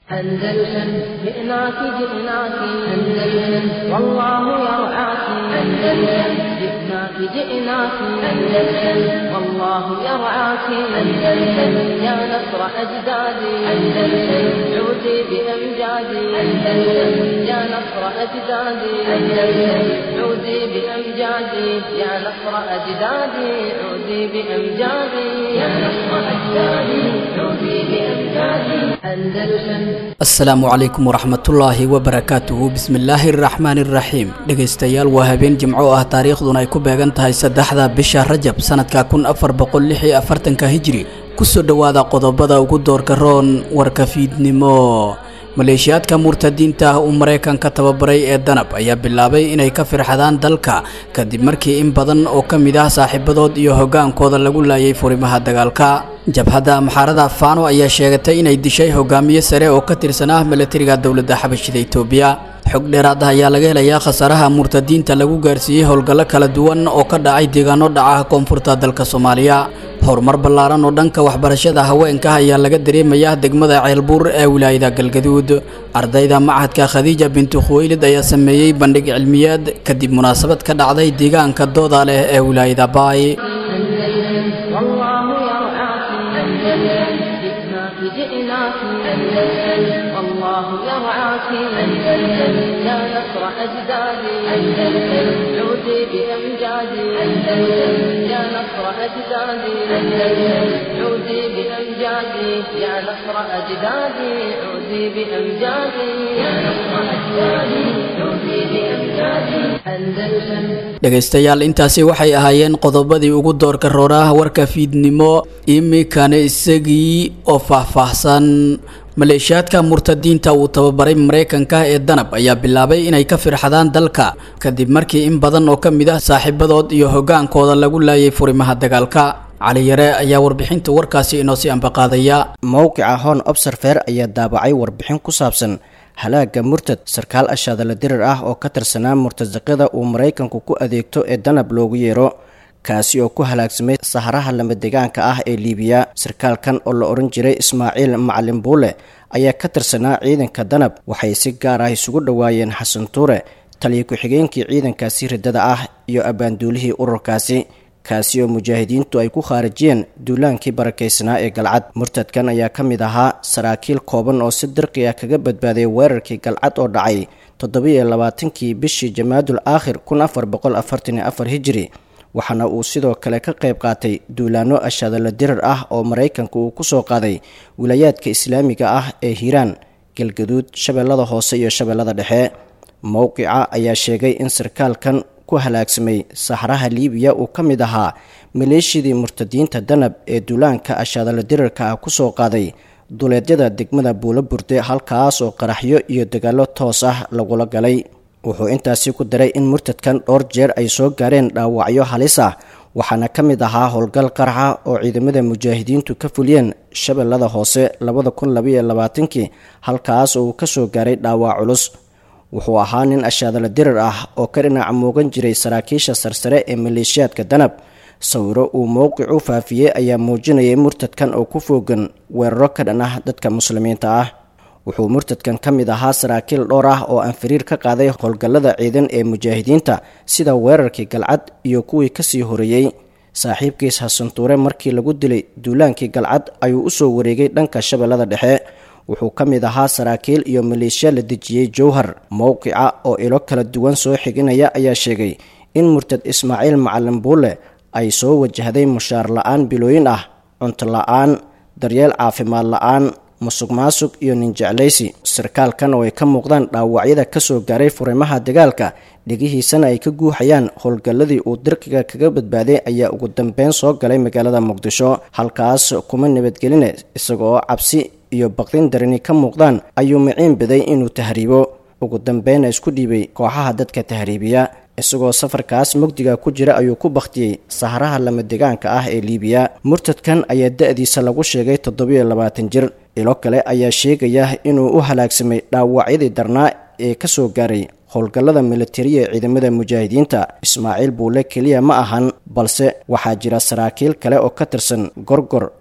أندلسن جئناك جئناك أندلسن والله يرعاك أندلسن جئناك جئناك أندلسن والله يرعاك أندلسن يا نصر أجدادي أندلسن عودي بأمجادي أندلسن يا نصر أجدادي أندلسن عودي بأمجادي يا نصر أجدادي عودي بأمجادي يا نصر أجدادي عودي بأمجادي أندلسن asalaamu calaykum waraxmatullaahi wabarakaatuhu bismillaahi araxmaani iraxiim dhegaystayaal waa habeen jimco ah taariikhduna ay ku beegan tahay saddexda bisha rajab sanadka kun afar boqol lix iyo afartanka hijri kusoo dhowaada qodobada ugu doorka roon warka fiidnimo maleeshiyaadka murtadiinta ah uu maraykanka tababaray ee danab ayaa bilaabay inay ka firxadaan dalka kadib markii in badan oo ka mid ah saaxiibadood iyo hogaankooda lagu laayay furimaha dagaalka jabhadda amxaarada faano ayaa sheegatay inay dishay hogaamiye sare oo ka tirsan ah milatariga dowladda xabashida itoobiya xog dheeraad ah ayaa laga helayaa khasaaraha murtadiinta lagu gaarsiiyey howlgallo kala duwan oo ka dhacay deegaano dhaca koonfurta dalka soomaaliya horumar ballaaran oo dhanka waxbarashada haweenka ayaa laga dareemayaa degmada ceelbuur ee wilaayada galgaduud ardayda machadka khadiija bintu khuweylid ayaa sameeyey bandhig cilmiyeed kadib munaasabad ka dhacday deegaanka dooda leh ee wilaayada baay والله يرعاك أندلسن جئناك جئناك أندلسن والله يرعاك أندلسن يا نصر أجدادي أندلسن عودي بأمجادي أندلسن يا نصر أجدادي أندلسن عودي بأمجادي يا نصر أجدادي عودي بأمجادي يا نصر أجدادي عودي بأمجادي أندلسن dhegaystayaal intaasi waxay ahaayeen qodobadii ugu doorka rooraha warka fiidnimo imikana isagii oo faahfaahsan maleeshiyaadka murtadiinta uu tababaray maraykanka ee danab ayaa bilaabay inay ka firxadaan dalka kadib markii in badan oo ka mid ah saaxiibadood iyo hogaankooda lagu laayay furimaha dagaalka cali yare ayaa warbixinta warkaasi inoo sii ambaqaadaya mowqica hon obserfer ayaa daabacay warbixin ku saabsan halaaga murtad sarkaal ashaadala dirir ah oo ka tirsanaa murtasaqada uu maraykanku ku adeegto ee danab loogu yeero kaasi oo ku halaagsamay saharaha lamadegaanka ah ee liibiya sarkaalkan oo la odhan jiray ismaaciil macalin buule ayaa ka tirsanaa ciidanka danab waxay si gaar ah isugu dhowaayeen xasan tuure taliya ku-xigeenkii ciidankaasi riddada ah iyo abbaanduulihii ururkaasi kaasi oo mujaahidiintu ay ku khaarijiyeen duulaankii barakaysanaa ee galcad murtadkan ayaa ka mid ahaa saraakiil kooban oo si dirqi ah kaga badbaaday weerarkii galcad oo dhacay toddobiiyo labaatankii bishii jamaadul aakhir kun afar boqol afartan iyo afar hijiri waxaana uu sidoo kale ka qayb qaatay duulaano ashaadala dirir ah oo maraykanka uu kusoo qaaday wilaayaadka islaamiga ah ee hiiraan galgaduud shabeellada hoose iyo shabeellada dhexe mowqica ayaa sheegay in sarkaalkan ku halaagsamay saxraha liibiya uu ka mid ahaa maleeshiyadii murtadiinta danab ee duulaanka ashaadala dirirka ah kusoo qaaday duleedyada degmada buulo burde halkaas oo qaraxyo iyo dagaallo toos ah lagula galay wuxuu intaasi ku daray in murtadkan dhowr jeer ay soo gaareen dhaawacyo halis ah waxaana ka mid ahaa howlgal qaraxa oo ciidamada mujaahidiintu ka fuliyeen shabeellada hoose labada kun labaiyo labaatankii halkaas oo uu kasoo gaaray dhaawac culus wuxuu ahaa nin ashaadala dirir ah oo ka dhinaca muugan jiray saraakiisha sarsare ee maleeshiyaadka danab sawiro uu mowqicu faafiyey ayaa muujinayay murtadkan oo ku foogan weeraro ka dhan ah dadka muslimiinta ah wuxuu murtadkan ka mid ahaa saraakiil dhowr ah oo aan fariir ka qaaday howlgallada ciidan ee mujaahidiinta sida weerarkii galcad iyo kuwii kasii horeeyey saaxiibkiis xasantuure markii lagu dilay duulaankii galcad ayuu usoo wareegay dhanka shabeellada dhexe wuxuu ka mid ahaa saraakiil iyo maleeshiya la dejiyey jowhar mowqica oo ilo kala duwan soo xiginaya ayaa sheegay in murtad ismaaciil macalin buule ay soo wajahday mushaar la-aan bilooyin ah cunto la-aan daryeel caafimaad la-aan musuq maasuq iyo ninjeclaysi sarkaalkan oo ay ka muuqdaan dhaawacyada kasoo gaaray furimaha dagaalka dhegihiisana ay ka guuxayaan howlgalladii uu dirqiga kaga badbaaday ayaa ugu dambeyn soo galay magaalada muqdisho halkaas kuma nabadgeline isagaoo cabsi iyo baqdin darani ka muuqdaan ayuu miciin biday inuu tahriibo ugu dambeyna isku dhiibay kooxaha dadka tahriibiya isagoo safarkaas mugdiga ku jira ayuu ku bakhtiyey saharaha lamadegaanka ah ee liibiya murtadkan ayaa da-diisa lagu sheegay toddobiyo labaatan jir ilo kale ayaa sheegaya inuu u halaagsamay dhaawacyadii darnaa ee kasoo gaaray howlgallada militariya ee ciidamada mujaahidiinta ismaaciil buule keliya ma ahan balse waxaa jira saraakiil kale oo ka tirsan gorgor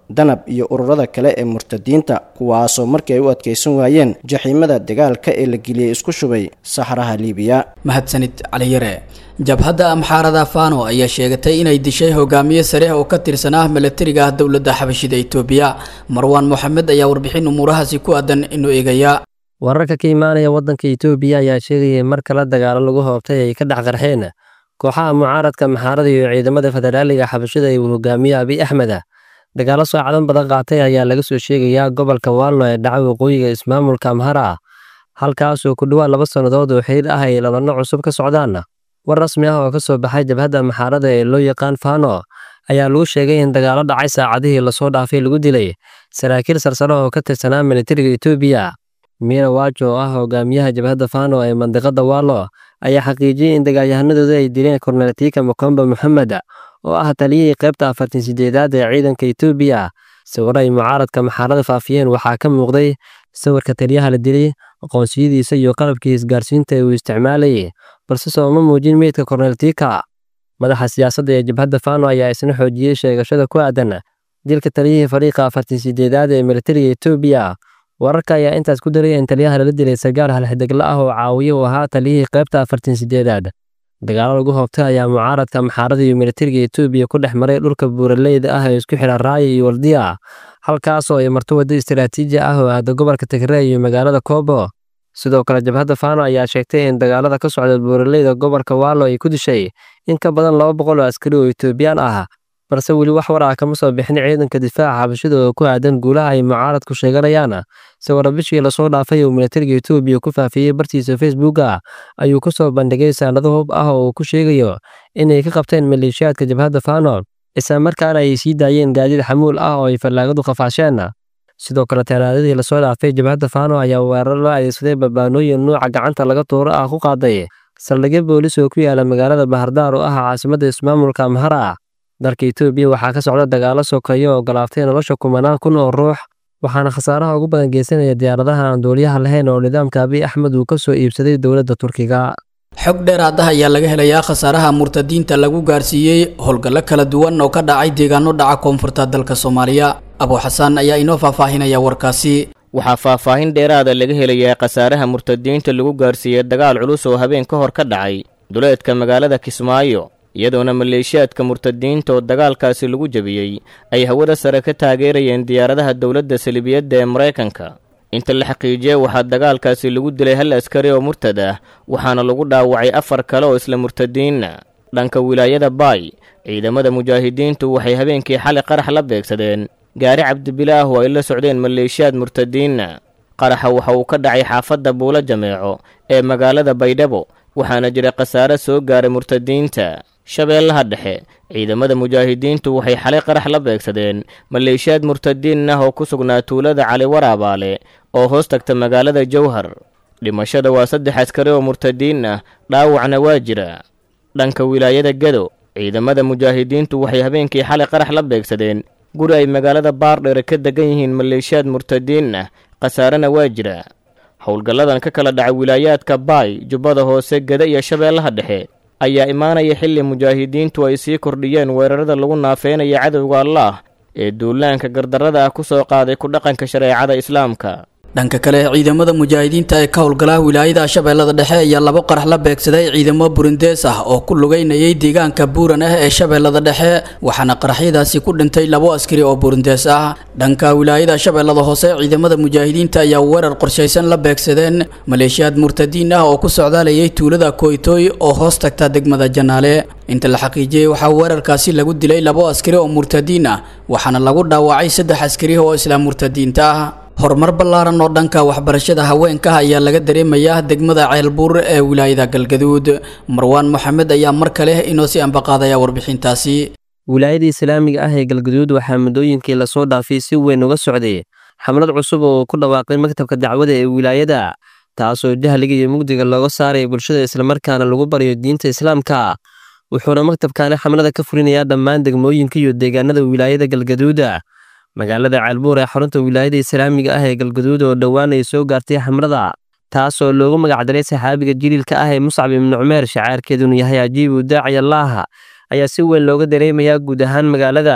danab iyo ururada kale ee murtadiinta kuwaasoo markii ay u adkaysan waayeen jaxiimada dagaalka ee la geliyey isku shubay saxraha liibiya mahadsanid caliyare jabhadda amxaarada fano ayaa sheegatay inay dishay hogaamiye sare oo ka tirsanaa milatariga ah dowladda xabashida itoobiya marwaan moxamed ayaa warbixin umuurahaasi ku aadan inuu eegaya wararka ka imaanaya waddanka itoobiya ayaa sheegayay mar kale dagaalo lagu hoobtay ay ka dhex qarxeen kooxaha mucaaradka maxaarada iyo ciidamada federaaliga xabashida ee uu hogaamiye abiy axmed dagaalo saacadan badan qaatay ayaa laga soo sheegayaa gobolka waalno ee dhaca waqooyiga ismaamulka amhara halkaasoo ku dhowaad laba sannadood oo xiriir ah ay labanno cusub ka socdaan war rasmi ah oo ka soo baxay jabhadda maxaarada ee loo yaqaan fano ayaa lagu sheegay in dagaalo dhacay saacadihii lasoo dhaafay lagu dilay saraakiil sarsare oo ka tirsanaa militariga etoobiya miina waajo oo ah hogaamiyaha jabhadda fano ee mandiqada waalo ayaa xaqiijiyey in dagaalyahanadooda ay dileen kornelatiika mokomba moxamed oo ah taliyihii qaybta afartan sideedaad ee ciidanka etoobiya sawiro ay mucaaradka maxaarada faafiyeen waxaa ka muuqday sawirka taliyaha la dilay aqoonsiyadiisa iyo qalabkii isgaarsiinta ee uu isticmaalayay balse sooma muujin meydka korneltiika madaxa siyaasadda ee jabhadda fano ayaa isna xoojiyey sheegashada ku aadan dilka taliyihii fariiqa afartan sideedaad ee militariga etoobiya wararka ayaa intaas ku daray in taliyaha lala dilay sagaal halxidegla ah oo caawiye uu ahaa taliyihii qaybta afartan sideedaad dagaalo lagu hoobtay ayaa mucaaradka maxaarada iyo militariga etoobiya ku dhex maray dhulka buuraleyda ah ee isku xidha raaya iyo waldiya halkaasoo ay marto waddo istaraatiiji ah oo aada gobolka tigrey iyo magaalada koobo sidoo kale jabhadda fano ayaa sheegtay in dagaalada ka socda buuraleyda gobolka waalo ay ku dishay in ka badan laba boqol oo askari oo etoobiyaan ah balse weli wax war ah kama soo bixin ciidanka difaaca xabashida oo ku aadan guulaha ay mucaaradku sheeganayaan sawirra bishii lasoo dhaafay uu militariga etoobiya ku faafiyey bartiisa facebooka ayuu ku soo bandhigay saanado hub ah oo uu ku sheegayo inay ka qabteen maleeshiyaadka jabhadda fano isla markaana ay sii daayeen gaadiid xamuul ah oo ay fallaagadu qafaasheen sidoo kale talaadadii lasoo dhaafay jabhadda fano ayaa weerar loo adeegsaday barbaanooyin nuuca gacanta laga tuuro ah ku qaaday saldhigyo boolis oo ku yaala magaalada bahardaar oo ah caasimadda ismaamulka amhara dalka etoobiya waxaa ka socda dagaalo sokeeyo oo galaaftay nolosha kumanaan kun oo ruux waxaana khasaaraha ugu badan geysanaya diyaaradaha aan duuliyaha lahayn oo nidaamka abiy axmed uu ka soo iibsaday dowladda turkiga xog dheeraad ah ayaa laga helayaa khasaaraha murtadiinta lagu gaarsiiyey howlgallo kala duwan oo ka dhacay deegaano dhaca koonfurta dalka soomaaliya abuu xasaan ayaa inoo faahfaahinaya warkaasi waxaa faahfaahin dheeraada laga helayaa khasaaraha murtadiinta lagu gaarsiiyey dagaal culus oo habeen ka hor ka dhacay duleedka magaalada kismaayo iyadoona maleeshiyaadka murtadiinta oo dagaalkaasi lagu jebiyey ay hawada sare ka taageerayeen diyaaradaha dowladda salibiyadda ee maraykanka inta la xaqiijiyey waxaa dagaalkaasi lagu dilay hal askari oo murtad ah waxaana lagu dhaawacay afar kale oo isla murtadiinna dhanka wilaayada baay ciidamada mujaahidiintu waxay habeenkii xalay qarax la beegsadeen gaari cabdibilaah oo ay la socdeen maleeshiyaad murtadiinna qaraxa waxa uu ka dhacay xaafadda buulo jameeco ee magaalada baydhabo waxaana jira khasaare soo gaaray murtadiinta shabeellaha dhexe ciidamada mujaahidiintu waxay xalay qarax la beegsadeen maleeshiyaad murtadiin ah oo ku sugnaa tuulada cali waraabaale oo hoos tagta magaalada jowhar dhimashada waa saddex askari oo murtadiin ah dhaawacna waa jira dhanka wilaayada gado ciidamada mujaahidiintu waxay habeenkii xalay qarax la beegsadeen guri ay magaalada baardheere ka degan yihiin maleeshiyaad murtadiin ah khasaarena waa jira howlgalladan ka kala dhaca wilaayaadka baay jubbada hoose gada iyo shabeellaha dhexe ayaa imaanaya xilli mujaahidiintu ay sii kordhiyeen weerarada lagu naafeynaya cadowga allaah ee duulaanka gardarrada ah ku soo qaaday ku dhaqanka shareecada islaamka dhanka kale ciidamada mujaahidiinta ee ka howlgala wilaayada shabeellada dhexe ayaa labo qarax la beegsaday ciidamo burundees ah oo ku lugeynayay deegaanka buuran ah ee shabeellada dhexe waxaana qaraxyadaasi ku dhintay labo askari oo burundees ah dhanka wilaayada shabeellada hoose ciidamada mujaahidiinta ayaa weerar qorshaysan la beegsadeen maleeshiyaad murtadiin ah oo ku socdaalayay tuulada koytoy oo hoos tagta degmada janaale inta la xaqiijiyey waxaa weerarkaasi lagu dilay labo askari oo murtadiin ah waxaana lagu dhaawacay saddex askari oo isla murtadiinta ah horumar ballaaran oo dhanka waxbarashada haweenka ayaa laga dareemayaa degmada ceelbuur ee wilaayada galgaduud marwaan moxamed ayaa mar kale inoo sii ambaqaadaya warbixintaasi wilaayada islaamiga ah ee galgaduud waxaa muddooyinkii lasoo dhaafay si weyn uga socday xamlad cusub oo ku dhawaaqay maktabka dacwada ee wilaayada taasoo jahliga iyo mugdiga looga saaraya bulshada islamarkaana lagu baryo diinta islaamka wuxuuna maktabkaani xamlada ka fulinayaa dhammaan degmooyinka iyo deegaanada wilaayada galgaduuda magaalada ceelbuur ee xarunta wilaayada islaamiga ah ee galgaduud oo dhowaan ay soo gaartay xamlada taasoo loogu magacdaray saxaabiga jiliilka ah ee muscab ibnu cumeer shacaarkeedunu yahay ajiibu daaciy allaaha ayaa si weyn looga dareemayaa guud ahaan magaalada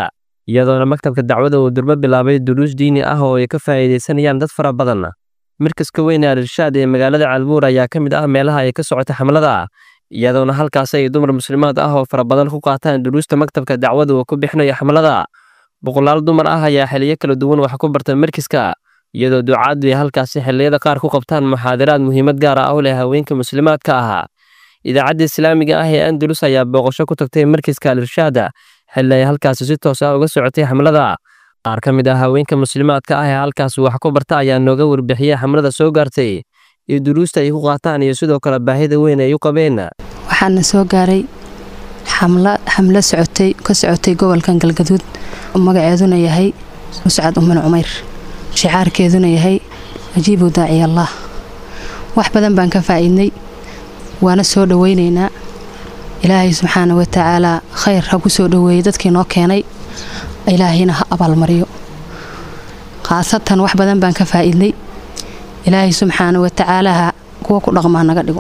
iyadoona maktabka dacwada uu durbo bilaabay duruus diini ah oo ay ka faa'iidaysanayaan dad fara badan markaska weyn ee al-irshaad ee magaalada caalbuur ayaa ka mid ah meelaha ay ka socota xamlada iyadoona halkaas ay dumar muslimaad ah oo fara badan ku qaataan duruusta maktabka dacwada uu ku bixinayo xamlada boqolaal dumar ah ayaa xiliyo kala duwan wax ku barta markiska iyadoo ducaadu ay halkaasi xilliyada qaar ku qabtaan muxaadaraad muhiimad gaar ah u leh haweenka muslimaadka ahaa idaacadda islaamiga ah ee andalus ayaa booqasho ku tagtay markiska al-irshaada xilli ay halkaasi si toos ah uga socotay xamlada qaar ka mid ah haweenka muslimaadka ah ee halkaasi wax ku barta ayaa nooga warbixiyey xamlada soo gaartay iyo duruusta ay ku qaataan iyo sidoo kale baahida weyn ay u qabeen waxaana soo gaaray xamlo socotay ka socotay gobolkan galgaduud magaceeduna yahay muscad uman cumayr shicaarkeeduna yahay ajiibu daaciy allah wax badan baan ka faa'iidnay waana soo dhowaynaynaa ilaahay subxaana wa tacaalaa khayr ha ku soo dhoweeyey dadkii noo keenay ilaahayna ha abaalmariyo khaasatan wax badan baan ka faa'iidnay ilaahay subxaana wa tacaalaha kuwa ku dhaqmaa naga dhigo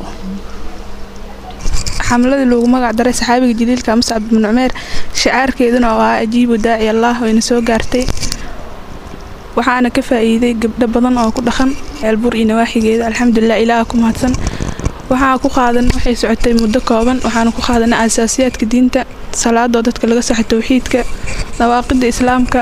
xamladii loogu magac daray saxaabiga jaliilka muscab bin cumeer shicaarkeeduna oo ah ajiibu daaci allah wayna soo gaartay waxaana ka faa'iiday gabdho badan oo ku dhaqan ceelbuur iyo nawaaxigeeda alxamdulilah ilaaha ku mahadsan waxaa ku qaadan waxay socotay muddo kooban waxaana ku qaadanay asaasiyaadka diinta salaadoo dadka laga saxo towxiidka dawaaqida islaamka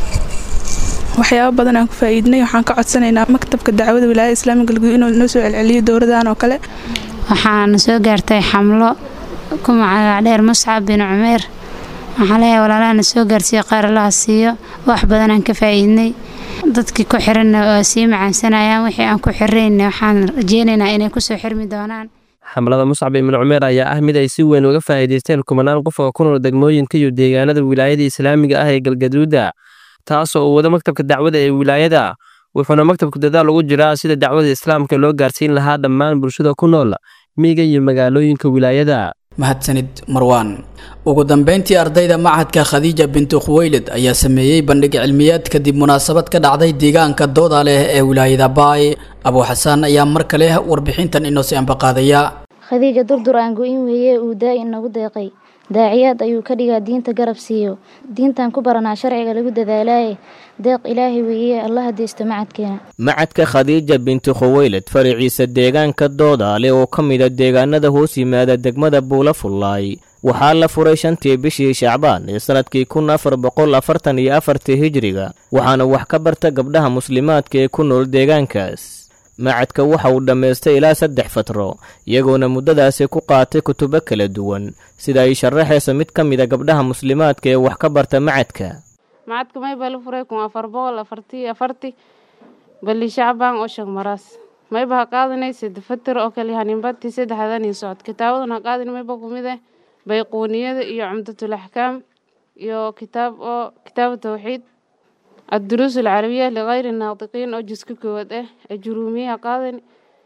waxyaabo badan aan ku faa'iidnay waxaan ka codsanaynaa maktabka dacwada wilaayada islaamiga galguud inuu noo soo celceliyo dowladan oo kale waxaana soo gaartay xamlo ku magac dheer muscab bin cumeer waxaa leeyahay walaalahana soo gaarsiiya qaar allaha siiyo wax badan aan ka faa'iidnay dadkii ku xiranna oo sii macaansanayaan wixii aan ku xirayna waxaan rajeynaynaa inay kusoo xirmi doonaan xamlada muscab ibn cumeer ayaa ah mid ay si weyn uga faa'iidaysteen kumanaan qof oo ku nool degmooyinka iyo deegaanada wilaayada islaamiga ah ee galgaduuda taasoo uu wado maktabka dacwada ee wilaayada wuxuuna maktabku dadaal ugu jiraa sida dacwada islaamka loo gaarsiin lahaa dhammaan bulshada ku nool miyiga iyo magaalooyinka wilaayada mahadsanid marwaan ugu dambeyntii ardayda machadka khadiija bintu khuweylid ayaa sameeyey bandhig cilmiyeed kadib munaasabad ka dhacday deegaanka dooda leh ee wilaayada baay abuu xasaan ayaa mar kale warbixintan inoo si ambaqaadaya khadiija durdur aan go-in weeye uu daa inagu deeqay daaciyaad ayuu ka dhigaa diinta garab siiyo diintan ku baranaa sharciga lagu dadaalaaye deeq ilaahay weeye allaha deysto macadkeena macadka khadiija binti khuweylad faraciisa deegaanka doodaale oo ka mida deegaanada hoos yimaada degmada buula fullaay waxaa la furay shantii bishii shacbaan ee sannadkii kun afar boqol afartan iyo afartii hijiriga waxaana wax ka barta gabdhaha muslimaadka ee ku nool deegaankaas macadka waxa uu dhammaystay ilaa saddex fatro iyagoona muddadaasi ku qaatay kutubo kala duwan sida ay sharaxayso mid ka mida gabdhaha muslimaadka ee wax ka barta macadka macadka mayba la furay kun afar boqol afartii afarti bali shacbaan oo shag maraas mayba ha qaadanay sida fatir oo kale haninbati saddexdan iyo socod kitaabadan ha qaadin mayba kumid eh bayquuniyada iyo cumdatul axkaam iyo kitaab oo kitaabu tawxiid الدروس العربية لغير الناطقين أو جزء كود إيه الجرومية قادني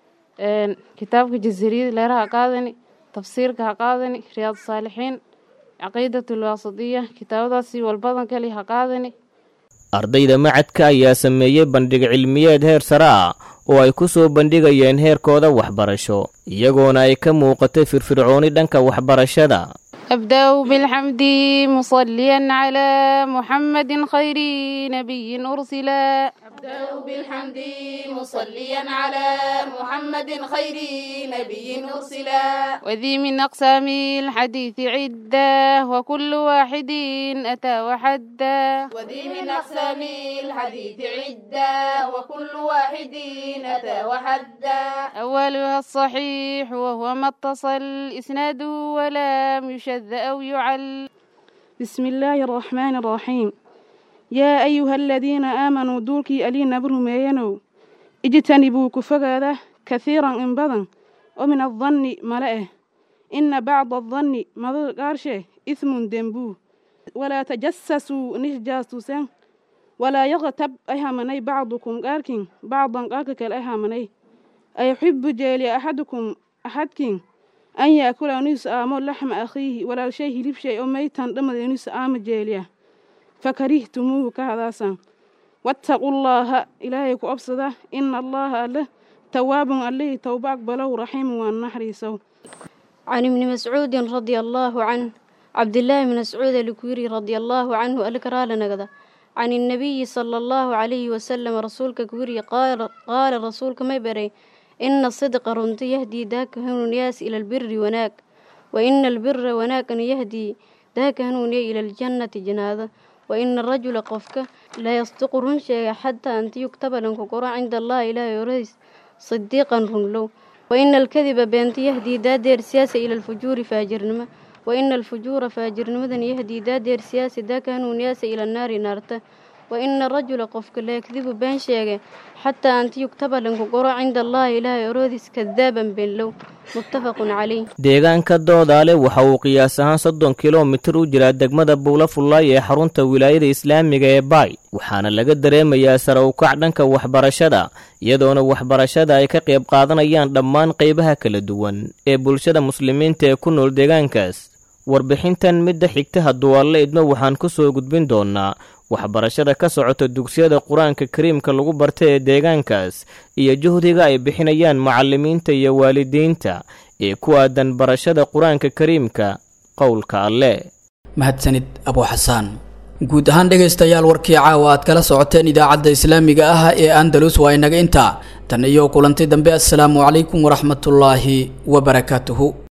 كتابك جزريد ليرها قادني تفسيرك قادني رياض الصالحين عقيدة الواسطية كتاب داسي والبطن كلي قادني ardayda macadka ayaa sameeyey bandhig cilmiyeed heer sare ah oo ay ku soo bandhigayeen heerkooda waxbarasho iyagoona ay ka muuqatay firfircooni dhanka waxbarashada أبدأ بالحمد مصليا على محمد خير نبي أرسلا أبدأ بالحمد مصليا على محمد خير نبي أرسلا وذي من أقسام الحديث عدة وكل واحد أتى وحدا وذي من أقسام الحديث عدة وكل واحد أتى وحدا أولها الصحيح وهو ما اتصل إسناده ولم يشد أو يعل بسم الله الرحمن الرحيم يا أيها الذين آمنوا دولكي ألينا برمينو اجتنبوا كفغاده كثيرا إن بدن ومن الظن ملئه إن بعض الظن مضر قارشه إثم دنبو ولا تجسسوا نجاسوسا ولا يغتب أهمني بعضكم قاركين بعضا قارك الأهمني أيحب جيلي أحدكم أحدكين an yaakula inuu is-aamo laxma akhiihi walaalshay hilibshay oo maytan dhamada inuu is-aamo jeeliya fakarihtumuuhu ka hadaasaan wattaqullaaha ilaahay ku obsada ina allaaha alle tawaabun allihii towba aqbalow raxiimu waan naxariisow عن ابن مسعود رضي الله عنه cabdilaahi bn mascuud alikuyiri radia allaahu canhu alkaraala nagda can innabiyi sala allahu calayhi wasalam rasuulka kuyiri qaala rasuulka may baray ina sidqa runta yahdii daaka hanuuniyaas ila albiri wanaag wa ina albira wanaagana yahdii daaka hanuuniya ila aljannati janaada wa ina arajula qofka la yasdiqu run sheega xataa anta yugtaba lanku qoro cinda allahi ilaahay oradiis sidiiqan runlow wa ina alkadiba beenta yahdii daadeer siyaasa ila alfujuuri faajirnimo wa ina alfujuura faajirnimadan yahdii daadeer siyaasa daaka hanuuniyaasa ila naari naarta wa ina rajula qofka la yakdibu been sheege xataa anta yugtaba lanku qoro cinda allahi ilaahay oroodiis kadaaban beenlow muttafaqun caleyh deegaanka doodaale waxa uu qiyaas ahaan soddon kilomitir u jiraa degmada buula fullaay ee xarunta wilaayada islaamiga ee baay waxaana laga dareemayaa sare ukac dhanka waxbarashada iyadoona waxbarashada ay ka qayb qaadanayaan dhammaan qaybaha kala duwan ee bulshada muslimiinta ee ku nool deegaankaas warbixintan midda xigta hadduu alle idmo waxaan ku soo gudbin doonnaa waxbarashada ka socota dugsiyada qur-aanka kariimka lagu barta ee deegaankaas iyo juhdiga ay bixinayaan macallimiinta iyo waalidiinta ee ku aadan barashada qur-aanka kariimka qowlka alle mahadsanid abu xasaan guud ahaan dhegaystayaal warkii caawa aad kala socoteen idaacadda islaamiga ah ee andalus waa inaga intaa tan iyo kulanti dambe assalaamu calaykum waraxmatullaahi wabarakaatuhu